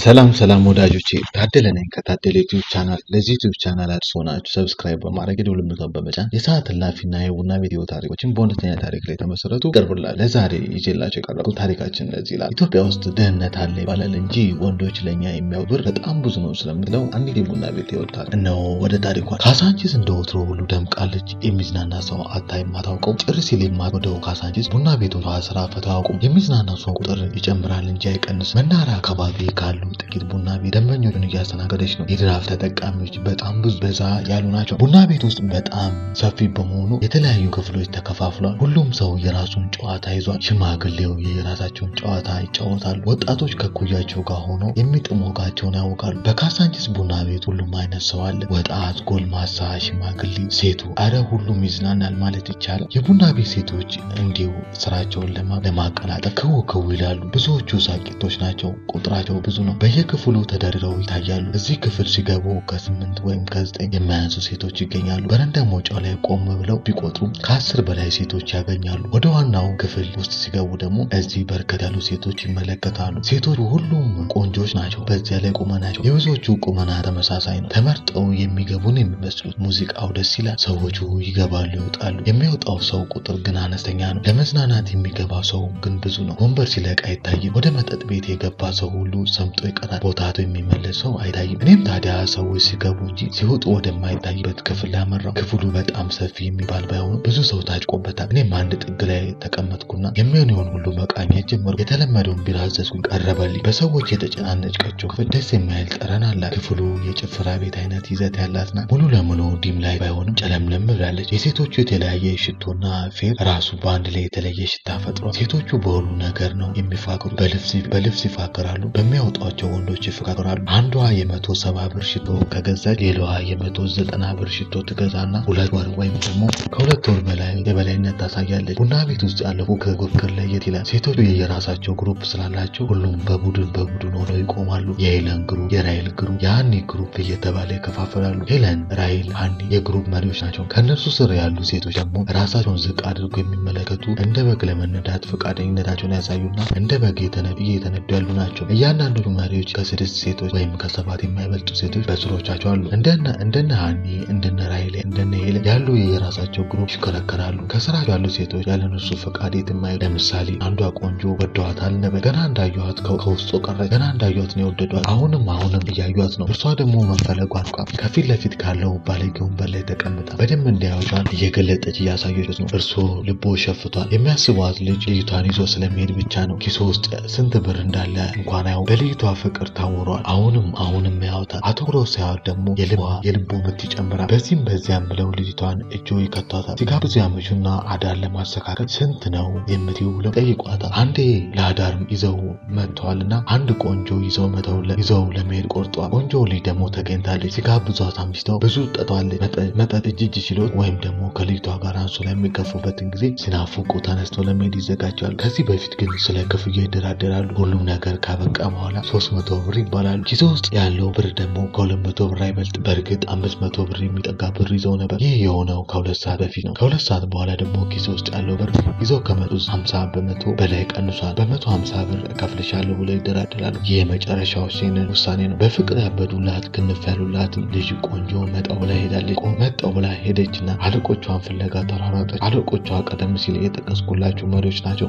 ሰላም ሰላም ወዳጆቼ ታደለ ነኝ ከታደለ ዩቲዩብ ቻናል። ለዚህ ዩቲዩብ ቻናል አዲስ ሆናችሁ ሰብስክራይብ በማድረግ የደወል ምልክቱን በመጫን የሰዓት እላፊና የቡና ቪዲዮ ታሪኮችን በእውነተኛ ታሪክ ላይ የተመሰረቱ ይቀርቡላል። ለዛሬ ይዤላቸው የቀረቡት ታሪካችን እንደዚህ ይላል። ኢትዮጵያ ውስጥ ድህነት አለ ይባላል እንጂ ወንዶች ለእኛ የሚያዩት ብር በጣም ብዙ ነው ስለምትለው አንዲት የቡና ቤት ይወጣል። እነሆ ወደ ታሪኳ። ካሳንቺስ እንደ ወትሮ ሁሉ ደምቃለች። የሚዝናና ሰው አታይም አታውቀው። ጭር ሲል የማትወደው ካሳንቺስ ቡና ቤቶቿ ስራ ፈተው አያውቁም። የሚዝናና ሰው ቁጥር ይጨምራል እንጂ አይቀንስ። መናኸሪያ አካባቢ ካሉ ጥቂት ቡና ቤት ደንበኞችን እያስተናገደች ነው። የድራፍት ተጠቃሚዎች በጣም ብዙ በዛ ያሉ ናቸው። ቡና ቤት ውስጥ በጣም ሰፊ በመሆኑ የተለያዩ ክፍሎች ተከፋፍሏል። ሁሉም ሰው የራሱን ጨዋታ ይዟል። ሽማግሌው የራሳቸውን ጨዋታ ይጫወታሉ። ወጣቶች ከኩያቸው ጋር ሆነው የሚጥሙ ወጋቸውን ያውቃሉ። በካሳንቺስ ቡና ቤት ሁሉም አይነት ሰው አለ። ወጣት፣ ጎልማሳ፣ ሽማግሌ፣ ሴቱ፣ አረ ሁሉም ይዝናናል ማለት ይቻላል። የቡና ቤት ሴቶች እንዲሁ ስራቸውን ለማቀላጠፍ ክው ክው ይላሉ። ብዙዎቹ ሳቂቶች ናቸው። ቁጥራቸው ብዙ ነው። በየክፍሉ ተደርድረው ይታያሉ። እዚህ ክፍል ሲገቡ ከስምንት ወይም ከዘጠኝ የማያንሱ ሴቶች ይገኛሉ። በረንዳ መውጫው ላይ ቆም ብለው ቢቆጥሩ ከአስር በላይ ሴቶች ያገኛሉ። ወደ ዋናው ክፍል ውስጥ ሲገቡ ደግሞ እዚህ በርከት ያሉ ሴቶች ይመለከታሉ። ሴቶቹ ሁሉም ቆንጆች ናቸው። በዚያ ላይ ቁመናቸው የብዙዎቹ ቁመና ተመሳሳይ ነው። ተመርጠው የሚገቡን የሚመስሉት ሙዚቃው ደስ ይላል። ሰዎቹ ይገባሉ፣ ይወጣሉ። የሚወጣው ሰው ቁጥር ግን አነስተኛ ነው። ለመዝናናት የሚገባ ሰው ግን ብዙ ነው። ወንበር ሲለቅ አይታይም። ወደ መጠጥ ቤት የገባ ሰው ሁሉ ሰምጦ ይቀራል። ቦታቱ የሚመለስ ሰው አይታይም። እኔም ታዲያ ሰዎች ሲገቡ እንጂ ሲወጡ ወደማይታይበት ክፍል ያመራው። ክፍሉ በጣም ሰፊ የሚባል ባይሆኑ ብዙ ሰው ታጭቆበታል። እኔም አንድ ጥግ ላይ ተቀመጥኩና የሚሆነውን ሁሉ መቃኘት ጀመሩ። የተለመደውን ቢራ አዘዝኩኝ፣ ቀረበልኝ። በሰዎች የተጨናነቀችው ክፍል ደስ የማይል ጠረን አላት። ክፍሉ የጭፈራ ቤት አይነት ይዘት ያላት ናት። ሙሉ ለሙሉ ዲም ላይ ባይሆንም ጨለምለም ብላለች። የሴቶቹ የተለያየ ሽቶና ፌር ራሱ በአንድ ላይ የተለየ ሽታ ፈጥሯል። ሴቶቹ በሁሉ ነገር ነው የሚፋቅሩ። በልብስ ይፋቅራሉ፣ በሚያወጧቸው ወንዶች ይፈቃቅራሉ። አንዷ የመቶ ሰባ ብር ሽቶ ከገዛች ሌላዋ የመቶ ዘጠና ብር ሽቶ ትገዛና ሁለት ወር ወይም ደግሞ ከሁለት ወር በላይ የበላይነት ታሳያለች። ቡና ቤት ውስጥ ያለው ከፉክክር ለየት ይላል። ሴቶቹ የየራሳቸው ግሩፕ ስላላቸው ሁሉም በቡድን በቡድን ሆነው ይቆማሉ። የሄለን ግሩፕ፣ የራይል ግሩፕ፣ የሀኒ ግሩፕ እየተባለ ይከፋፈላሉ። ሄለን፣ ራይል፣ ሀኒ የግሩፕ መሪዎች ናቸው። ከእነሱ ስር ያሉ ሴቶች ደግሞ ራሳቸውን ዝቅ አድርገው የሚመለከቱ እንደ በግ ለመነዳት ፈቃደኝነታቸውን ያሳዩና እንደ በግ እየተነዱ ያሉ ናቸው። እያንዳንዱ መሪዎች ከስድስት ሴቶች ወይም ከሰባት የማይበልጡ ሴቶች በስሮቻቸው አሉ። እንደነ እንደነ ሀኒ እንደነ ራይሌ እንደነ ሄለን ያሉ የራሳቸው ግሩፕ ይሽከረከራሉ። ከስራቸው ያሉ ሴቶች ያለነሱ ፈቃድ የትም አይሄዱ። ለምሳሌ አንዷ ቆንጆ ወደዋታል ነበረ። ገና እንዳየኋት ከውስጡ ቀረች። ገና እንዳየኋት ነው የወደዷት። አሁንም አሁንም እያዩት ነው። እርሷ ደግሞ መፈለጓን ቋ ከፊት ለፊት ካለው ባለጌ ወንበር ላይ ተቀምጣ በደንብ እንዲያዩቷን እየገለጠች እያሳየች ነው። እርሶ ልቦ ሸፍቷል። የሚያስቧት ልጅ ልጅቷን ይዞ ስለሚሄድ ብቻ ነው። ኪሶ ውስጥ ስንት ብር እንዳለ እንኳን አያው በልጅቷ ፍቅር ታውሯል። አሁንም አሁንም ያዩታል። አትኩሮ ሲያዩት ደግሞ የልቡ ምት ይጨምራል። በዚህም በዚያም ብለው ልጅቷን እጆ ይከቷታል። ሲጋብዙ ያመሹና አዳር ለማስተካከል ስንት ነው የምትይው ብለው ጠይቋታል። አንዴ ለአዳር ይዘው መጥተዋልና አንድ ቆንጆ ይዘው መተው ይዘው ለመሄድ ቆርጠዋል። ቆንጆ ልጅ ደግሞ ተገኝታለች። ሲጋብዟት አምሽተው ብዙ ጠጧለች። መጠጥ እጅ እጅ ሲሎት ወይም ደግሞ ከልጅቷ ጋር አንሶ ላይ የሚገፉበትን ጊዜ ሲናፍቁ ተነስተው ለመሄድ ይዘጋጃሉ። ከዚህ በፊት ግን ስለ ክፍያ ይደራደራሉ። ሁሉም ነገር ካበቃ በኋላ ሶስት መቶ ብር ይባላሉ። ኪሶ ውስጥ ያለው ብር ደግሞ ከሁለት መቶ ብር አይበልጥ። በእርግጥ አምስት መቶ ብር የሚጠጋ ብር ይዘው ነበር። ይህ የሆነው ከሁለት ሰዓት በፊት ነው። ከሁለት ሰዓት በኋላ ደግሞ ኪሶ ውስጥ ያለው ብር ይዘው ከመጡ ሀምሳ በመቶ በላይ ቀንሷል። በመቶ ሀምሳ ብር እከፍልሻለሁ ብለው ይደራደራሉ። ይህ የመጨረሻው ውሳኔ ነው። በፍቅር ያበዱላት ክንፍ ያሉላትም ልጅ ቆንጆ መጣው ብላ ሄዳለች። መጣው ብላ ሄደችና አለቆቿን ፍለጋ ተሯሯጠች። አለቆቿ ቀደም ሲል የጠቀስኩላችሁ መሪዎች ናቸው።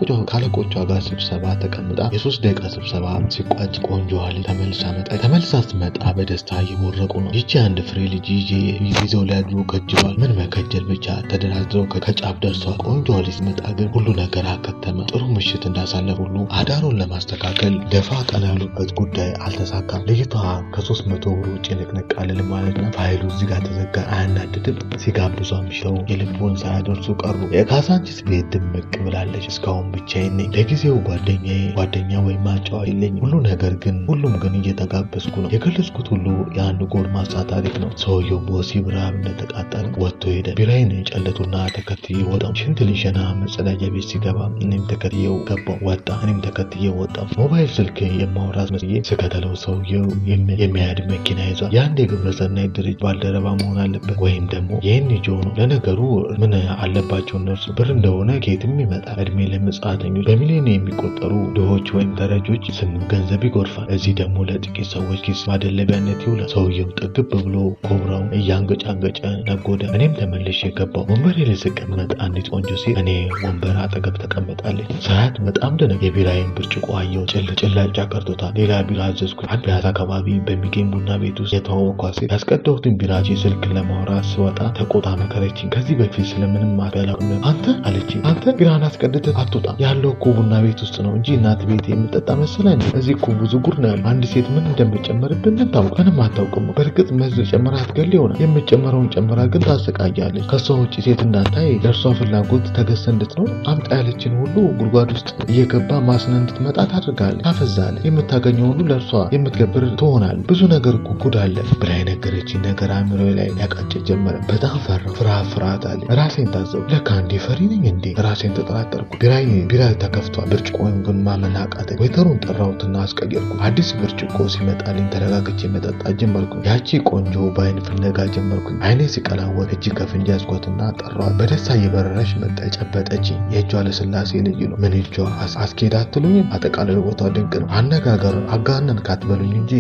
ከአለቆቿ ጋር ስብሰባ ተቀምጣ የሶስት ደቂቃ ስብሰባ ሲቋጭ ቆንጆዋ ልጅ ተመልሳ መጣች። ተመልሳ ስትመጣ በደስታ እየቦረቁ ነው። ይቺ አንድ ፍሬ ልጅ ይዘው ሊያድሩ ከጅሏል። ምን መከጀል ብቻ ተደራድረው ከጫፍ ደርሷል። ቆንጆዋ ልጅ ስትመጣ ግን ሁሉ ነገር አከተመ። ጥሩ ምሽት እንዳሳለፍ ሁሉ አዳሩን ለማስተካከል ደፋ ቀና ያሉበት ጉዳይ አልተሳካም። ልጅቷ ከሶስት መቶ ብር ውጭ ንቅንቅ አልልም ማለት ነው። ፋይሉ እዚህ ጋር ተዘጋ። አያናድድም? ሲጋብዙ አምሽተው የልቡን ሳያደርሱ ቀሩ። የካሳንቺስ ቤት ድምቅ ብላለች። እስካሁን ብቻዬን ነኝ። ለጊዜው ጓደኛዬ ጓደኛ ወይም አጫዋች የለኝም። ሁሉ ነገር ግን ሁሉም ግን እየተጋበዝኩ ነው። የገለጽኩት ሁሉ የአንድ ጎልማሳ ታሪክ ነው። ሰውየው በወሲብ ረሃብ እንደተቃጠለ ወጥቶ ሄደ። ቢራዬን ጨለቱና ተከትዬ ወጣው። ሽንት ሊሸና መጸዳጃ ቤት ሲገባ እኔም ተከትዬው ገባው። ወጣ። እኔም ተከትዬ ወጣው። ሞባይል ስልክ የማውራት መስዬ ስከተለው ሰውየው የሚያድ መኪና ይዟል። የአንድ የግብረሰናይ ድርጅት ባልደረባ መሆን አለበት ወይም ደግሞ የኤንጂኦ ነው። ለነገሩ ምን አለባቸው እነርሱ ብር እንደሆነ ከየትም ይመጣል። እድሜ ለምጽአተኞች በሚሊዮን የሚቆጠሩ ድሆች ወይም ተረጆች ስም ገንዘብ ይጎርፋል። እዚህ ደግሞ ለጥቂት ሰዎች ኪስ ማደለቢያነት ይውላል። ሰውየው ጥግብ ብሎ ኮብራውን እያንገጫንገጨ ነጎደ። እኔም ተመልሼ የገባው ወንበሬ ላይ ስቀመጥ አንዲት ቆንጆ ሴት እኔ ወንበር አጠገብ ተቀምጣለች። ሳያት በጣም ደነቅ። የቢራዬን ብርጭቆ አየሁ። ጭላጫ ቀርቶታል። ሌላ ቢራ አዘዝኩ። አንድ ፒያሳ አካባቢ በሚገኝ ቡና ቤት ውስጥ የተዋወቅኳት ሴት ያስቀዳሁትን ቢራ ስልክ ለማውራት ስወጣ ተቆጣ መከረችኝ። ከዚህ በፊት ስለምንም አላውቅም። አንተ አለችኝ፣ አንተ ቢራን አስቀድተህ አትወጣም ያለው እኮ ቡና ቤት ውስጥ ነው እንጂ እናት ቤት የምጠጣ መሰለህ እንዴ? እዚህ እኮ ብዙ ጉድ ነው ያለው። አንድ ሴት ምን እንደምጨመርብን ምን ታውቅ? ምንም አታውቅም። በእርግጥ መዝ ጨምራ አትገል ይሆናል። የምጨመረውን ጨምራ ግን ታሰቃያለች። ከሷ ውጭ ሴት እንዳታይ ለእርሷ ፍላጎት ተገዝተ እንድትኖር አምጣ ያለችን ሁሉ ጉድጓድ ውስጥ እየገባ ማስነ እንድትመጣ ታደርጋለች፣ ታፈዛለች። የምታገኘው ሁሉ ለእርሷ የምትገብር ትሆናል። ብዙ ነገር እኮ ጉድ አለ ብላ የነገረችኝ ነገር አእምሮ ላይ ሊያቃጭ ጀመረ። በጣም ፈራሁ። ፍርሃት ፍርሃት አለ። ራሴን ታዘቡ። ለካ እንዴ ፈሪ ነኝ እንዴ? ራሴን ተጠራጠርኩ። ቢራይ ቢራ ተከፍቷል። ብርጭቆውን ግን ማመን አቃተኝ። ወይተሩን ጠራሁትና አስቀየርኩ። አዲስ ብርጭቆ ሲመጣልኝ ተረጋግቼ መጠጣት ጀመርኩ። ያቺ ቆንጆ በአይን ፍለጋ ጀመርኩ። አይኔ ሲቀላወጥ እጅ ከፍንጅ ያዝኳትና ጠሯት። በደስታ እየበረረች መጣ። ጨበጠችኝ። የእጇ ለስላሴ ልዩ ነው። ምን እጇ አስኬድ አትሉኝም? አጠቃላይ ቦታው ድንቅ ነው። አነጋገር አጋነን ካትበሉኝ እንጂ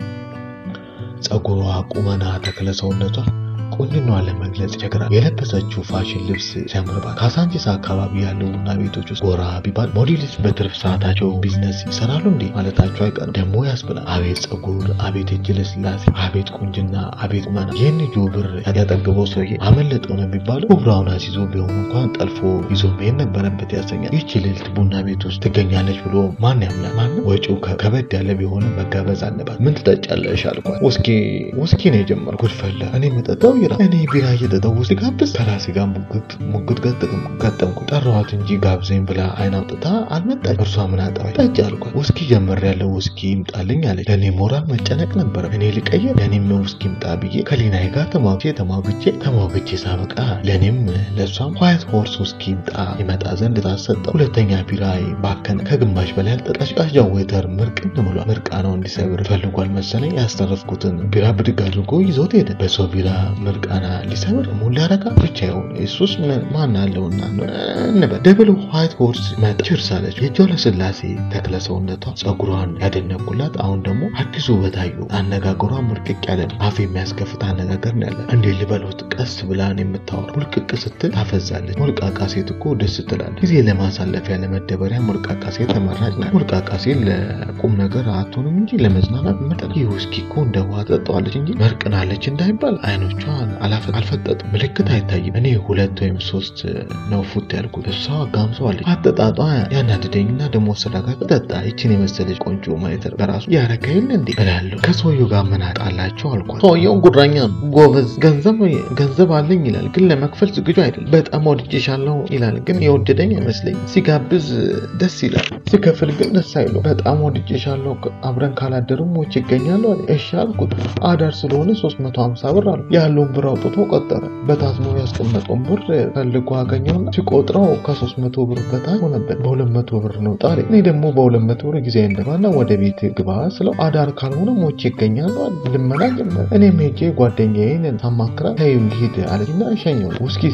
ጸጉሯ፣ ቁመና፣ ተክለ ሰውነቷ ቁንጅናዋ ለመግለጽ ይቸግራል። የለበሰችው ፋሽን ልብስ ሲያምርባት ካሳንቺስ አካባቢ ያለው ቡና ቤቶች ውስጥ ጎራ ቢባል ሞዴልስ በትርፍ ሰዓታቸው ቢዝነስ ይሰራሉ እንዴ ማለታቸው አይቀርም። ደግሞ ያስብላል። አቤት ጸጉር፣ አቤት እጅ ለስላሴ፣ አቤት ቁንጅና፣ አቤት ቁመና። ይህን ጆ ብር ያጠገበው ሰውዬ አመለጠው ነው የሚባለው። ኩብራውን አስይዞ ቢሆን እንኳን ጠልፎ ይዞ መሄድ ነበረበት ያሰኛል። ይህች ልዕልት ቡና ቤት ውስጥ ትገኛለች ብሎ ማን ያምናል? ማንም። ወጪው ከበድ ያለ ቢሆንም መጋበዝ አለባት። ምን ትጠጫለሽ አልኳት። ውስኪ ውስኪ ነው የጀመርኩት። ጉድፈላ እኔ የምጠጣው ቢራ እኔ ቢራ እየጠጣሁ ውስጥ ጋብዝ ከራሴ ጋር ሙግት ሙግት ገጠምኩ። ጠራኋት እንጂ ጋብዘኝ ብላ አይን አውጥታ አልመጣች። እርሷ ምን አጠባኝ ጠጭ አልኳት። ውስኪ ጀመር ያለው ውስኪ ይምጣልኝ አለች። ለእኔ ሞራል መጨነቅ ነበረ። እኔ ልቀየር ለእኔም ውስኪ ይምጣ ብዬ ከሊናዬ ጋር ተሟግቼ ተሟግቼ ተሟግቼ ሳበቃ ለእኔም ለእሷም ዋይት ሆርስ ውስኪ ይምጣ ይመጣ ዘንድ ታሰጠው። ሁለተኛ ቢራ ባከነ። ከግማሽ በላይ አልጠጣች። ቀዥቃዣው ዌተር ምርቅን ብሏል። ምርቃ ነው እንዲሰብር ፈልጓል መሰለኝ። ያስተረፍኩትን ቢራ ብድግ አድርጎ ይዞት ሄደ። በሰው ቢራ ምርቃና ሊሰብር ሙሉ ያረጋ ብቻ ይሆን እሱስ ማን አለውና እንበል። ደብል ዋይት ሆርስ መጣ። ችርስ አለች። የእጇ ለስላሴ ተክለ ሰውነቷ ጸጉሯን ያደነቁላት። አሁን ደግሞ አዲሱ በታዩ አነጋገሯ ሙልቅቅ ያለ ነው። አፍ የሚያስከፍት አነጋገር ነው ያለ። እንዴ ልበሉት ቀስ ብላን የምታወራ ሙልቅቅ ስትል ታፈዛለች። ሞልቃቃ ሴት እኮ ደስ ትላለች። ጊዜ ለማሳለፊያ ለመደበሪያ ሞልቃቃ ሴት ተመራጭ ናት። ሞልቃቃ ሴት ለቁም ነገር አትሆንም እንጂ ለመዝናናት ምርጥ። ይህ ውስኪ እኮ እንደ ውሃ ጠጣዋለች እንጂ መርቅናለች እንዳይባል አይኖቿን አልፈጠጡም። ምልክት አይታይም። እኔ ሁለት ወይም ሶስት ነው ፉት ያልኩት። እሷ አጋምሰዋለች። አጠጣጧ ያናድደኝና ደግሞ ስረጋግ ጠጣ። ይችን የመሰለች ቆንጆ ማየት በራሱ ያረጋ የለ እንዴ እላለሁ። ከሰውየው ጋር ምን አጣላቸው አልኳት። ሰውየው ጉራኛ ነው፣ ጎበዝ፣ ገንዘብ ገንዘብ አለኝ ይላል፣ ግን ለመክፈል ዝግጁ አይደለም። በጣም ወድጄሻለሁ ይላል፣ ግን የወደደኝ አይመስለኝም። ሲጋብዝ ደስ ይላል፣ ሲከፍል ግን ደስ አይለው። በጣም ወድጄሻለሁ፣ አብረን ካላደርም ሞች ይገኛሉ አለ። እሺ አልኩት። አዳር ስለሆነ 350 ብር አለ። ያለውን ብር አውጥቶ ቆጠረ። በታዝኖ ያስቀመጠውን ብር ፈልጎ አገኘውና ሲቆጥረው ከ300 ብር በታች ሆነበት። በ200 ብር ነው ጣለ። እኔ ደግሞ በ200 ብር ጊዜ እንደባና ወደ ቤት ግባ ስለው አዳር ካልሆነ ሞች ይገኛሉ አለ። ልመና ጀመረ። እኔም ሄጄ ጓደኛዬን ሳማክራ ተይው ይሄድ አለችና እሸኘው።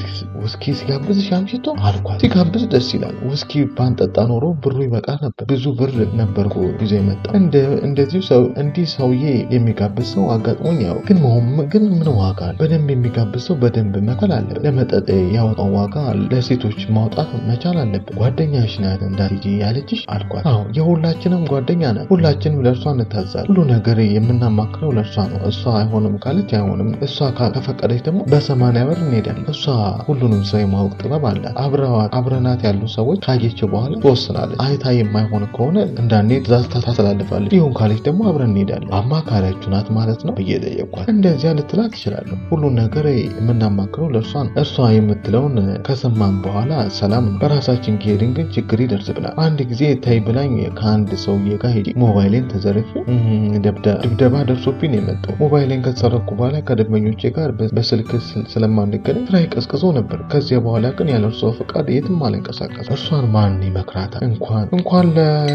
ውስኪ ሲጋብዝሽ አምሽቶ አልኳት። ሲጋብዝ ደስ ይላል። ውስኪ ባንጠጣ ኖሮ ብሩ ይበቃ ነበር። ብዙ ብር ነበር ጊዜ መጣ። እንደዚሁ ሰው እንዲህ ሰውዬ የሚጋብዝ ሰው አጋጥሞኝ ያው ግን መሆን ግን ምን ዋጋ አለ? በደንብ የሚጋብዝ ሰው በደንብ መከል አለበት። ለመጠጥ ያወጣው ዋጋ ለሴቶች ማውጣት መቻል አለበት። ጓደኛሽ ናት እንዳትሄጂ ያለችሽ አልኳት። አዎ የሁላችንም ጓደኛ ናት። ሁላችንም ለእርሷ እንታዛለን። ሁሉ ነገር የምናማክረው ለእርሷ ነው። እሷ አይሆንም ካለች አይሆንም። እሷ ከፈቀደች ደግሞ በሰማንያ ብር እንሄዳለን። እሷ ሁሉንም ሰው የማወቅ ጥበብ አላት። አብረናት ያሉ ሰዎች ካየችው በኋላ ትወስናለች። አይታ የማይሆን ከሆነ እንዳንሄድ ትእዛዝ ታስተላልፋለች። ይሁን ካለች ደግሞ አብረን እንሄዳለን። አማካሪያችሁ ናት ማለት ነው ብዬ ጠየኳት። እንደዚያ ልትላት ትችላለሁ። ሁሉን ነገር የምናማክረው ለእርሷ ነው። እርሷ የምትለውን ከሰማን በኋላ ሰላም ነው። በራሳችን ከሄድን ግን ችግር ይደርስብናል። አንድ ጊዜ ታይ ብላኝ ከአንድ ሰውዬ ጋር ሄጄ ሞባይሌን ተዘርፌ ድብደባ ደርሶብኝ ነው የመጣው። ሞባይሌን ከተሰረኩ በኋላ ከደንበኞቼ ጋር በስልክ ስለማንገናኝ ስራዬ ቀዝቅዞ ነበር። ከዚያ በኋላ ግን ያለ እርሷ ፈቃድ የትም አልንቀሳቀስም። እርሷን ማን ይመክራታል? እንኳን እንኳን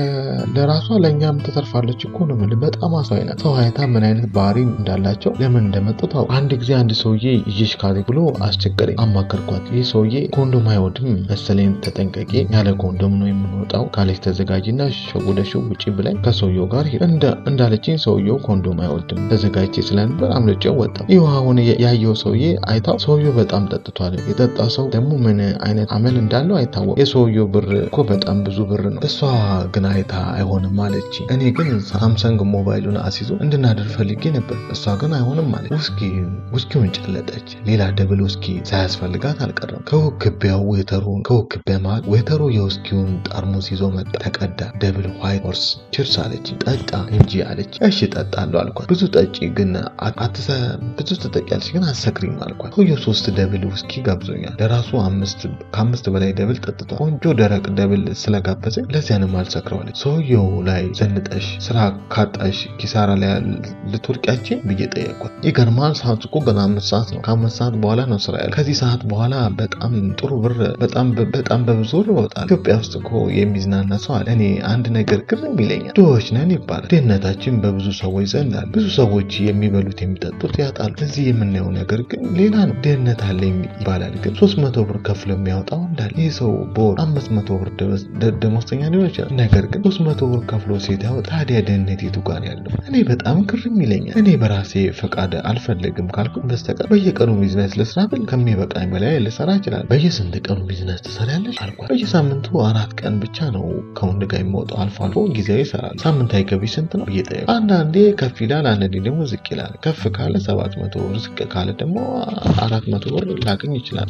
ለራሷ ለእኛም ትተርፋለች እኮ ነው የምልህ። በጣም አሳዊ ናት። ሰው አይታ ምን አይነት ባህሪ እንዳላቸው ለምን እንደመጡ ታው አንድ ጊዜ አንድ ሰውዬ ይዤሽ ካለ ብሎ አስቸገረኝ። አማከርኳት። ይህ ሰውዬ ኮንዶም አይወድም መሰለኝ፣ ተጠንቀቂ፣ ያለ ኮንዶም ነው የምንወጣው ካለች ተዘጋጅና ሸጉደሽው ውጪ ብላኝ ከሰውየው ጋር እንዳለችኝ ሰውየው ኮንዶም አይወድም ተዘጋጅቼ ስለነበር አምልጬው ወጣሁ። ይህ አሁን ያየው ሰውዬ አይታው ሰውየው በጣም ጠጥቷል። የጠጣ ሰው ደግሞ ምን አይነት አመል እንዳለው አይታወቅም። የሰውየው ብር እኮ በጣም ብዙ ብር ነው። እሷ ግን አይታ አይሆንም አለች። እኔ ግን ሳምሰንግ ሞባይሉን አስይዞ እንድናደር ፈልጌ ነበር። እሷ ግን አይሆንም አለች። ውስኪ ውስኪውን ጨለጠች። ሌላ ደብል ውስኪ ሳያስፈልጋት አልቀረም። ከውክቢያው ዌተሩን ከውክቢያ መሀል ዌተሩ የውስኪውን ጠርሙስ ይዞ መጣ። ተቀዳ። ደብል ዋይት ሆርስ ችርስ አለች። ጠጣ እንጂ አለች። እሺ ጠጣለሁ አልኳት። ብዙ ጠጪ ግን አትሰ ብዙ ትጠቂያለች ግን አትሰክሪም አልኳት። ሰውየው ሶስት ደብል ውስኪ ጋብዞኛል። ለራሱ አምስት ከአምስት በላይ ደብል ጠጥቷል። ቆንጆ ደረቅ ደብል ስለጋበዘኝ ለዚያንም አልሰክረዋለች። ሰውየው ላይ ዘንጠሽ ስራ ካጣሽ ኪሳራ ላይ ልትወድቂያችን ብዬ ጠየቅኳት። ይገርማል። ሰዓት እኮ ገና አምስት ሰዓት ነው። ከአምስት ሰዓት በኋላ ነው ስራ ያለ። ከዚህ ሰዓት በኋላ በጣም ጥሩ ብር በጣም በጣም በብዙ ብር እወጣለሁ። ኢትዮጵያ ውስጥ እኮ የሚዝናና ሰው አለ። እኔ አንድ ነገር ግርም ይለኛል። ድሆች ነን ይባላል። ድህነታችን በብዙ ሰዎች ዘንድ አለ። ብዙ ሰዎች የሚበሉት የሚጠጡት ያጣሉ። እዚህ የምናየው ነገር ግን ሌላ ነው። ድህነት አለ ይባላል፣ ግን ሶስት መቶ ብር ከፍሎ የሚያወጣው እንዳለ። ይህ ሰው በወር አምስት መቶ ብር ደሞዝተኛ ሊሆን ይችላል። ነገር ግን ሶስት መቶ ብር ከፍሎ ሴት ያወጣ። ታዲያ ድህነት የቱ ጋር ያለው? እኔ በጣም ግርም ይለኛል። እኔ በራሴ ፈቃድ አልፈልግም ካልኩኝ በስተቀር በየቀኑ ቢዝነስ ልስራ ብል ከሚበቃኝ በላይ ልሰራ ይችላል። በየስንት ቀኑ ቢዝነስ ትሰሪያለሽ አልኳት። በየሳምንቱ አራት ቀን ብቻ ነው ከወንድ ጋር የሚወጣው። አልፎ አልፎ ጊዜያዊ ይሰራል። ሳምንታዊ ገቢ ስንት ነው ብዬ ጠየቅኩ። አንዳንዴ ከፍ ይላል፣ አንዳንዴ ደግሞ ዝቅ ይላል። ከፍ ካለ ሰባት መቶ ብር ዝቅ ካለ ደግሞ አራት መቶ ብር ላገኝ ይችላል።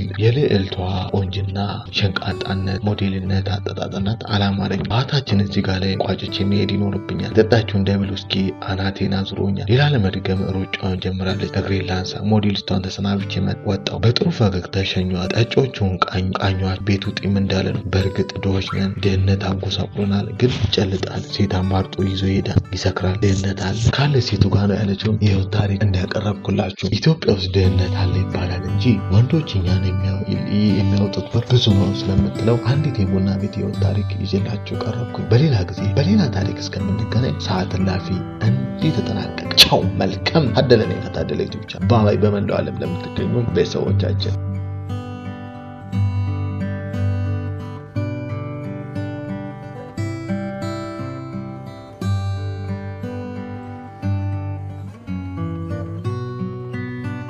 የልዕልቷ ቆንጅና፣ ሸንቃጣነት፣ ሞዴልነት፣ አጠጣጥነት አላማረኝ። ባህታችን እዚህ ጋር ላይ ቋጭቼ መሄድ ይኖርብኛል። ጠጣችውን ደብል ውስኪ አናቴን አዙሮኛል። ሌላ ለመድገም ሩጫውን ጀምራለች። እግሬን ላንሳ። ሞዴሊስቷን ተሰናብቼ ወጣሁ። በጥሩ ፈገግታ ሸኟት። ጠጮቹን ቃኟት። ቤቱ ጢም እንዳለ ነው። በእርግጥ ድሆች ነን። ድህነት አጎሳቁሎናል፣ ግን ይጨልጣል። ሴት አማርጦ ይዞ ይሄዳል፣ ይሰክራል። ድህነት አለ ካለ ሴቱ ጋር ነው ያለችውን የህይወት ታሪክ እንዲያቀረብኩላችሁ። ኢትዮጵያ ውስጥ ድህነት አለ ይባላል እንጂ ወንዶች እኛን የሚያወጡት ብር ብዙ ነው ስለምትለው አንዲት የቡና ቤት የህይወት ታሪክ ይዤላችሁ ቀረብኩኝ። በሌላ ጊዜ በሌላ ታሪክ እስከምንገናኝ ሰዓት እላፊ እንዲህ ተጠናቀቀ። ቻው። መልካም አደለኔ ከታደለ ዩቲዩብ ቻናል በመላው ዓለም ለምትገኙ ቤተሰቦቻችን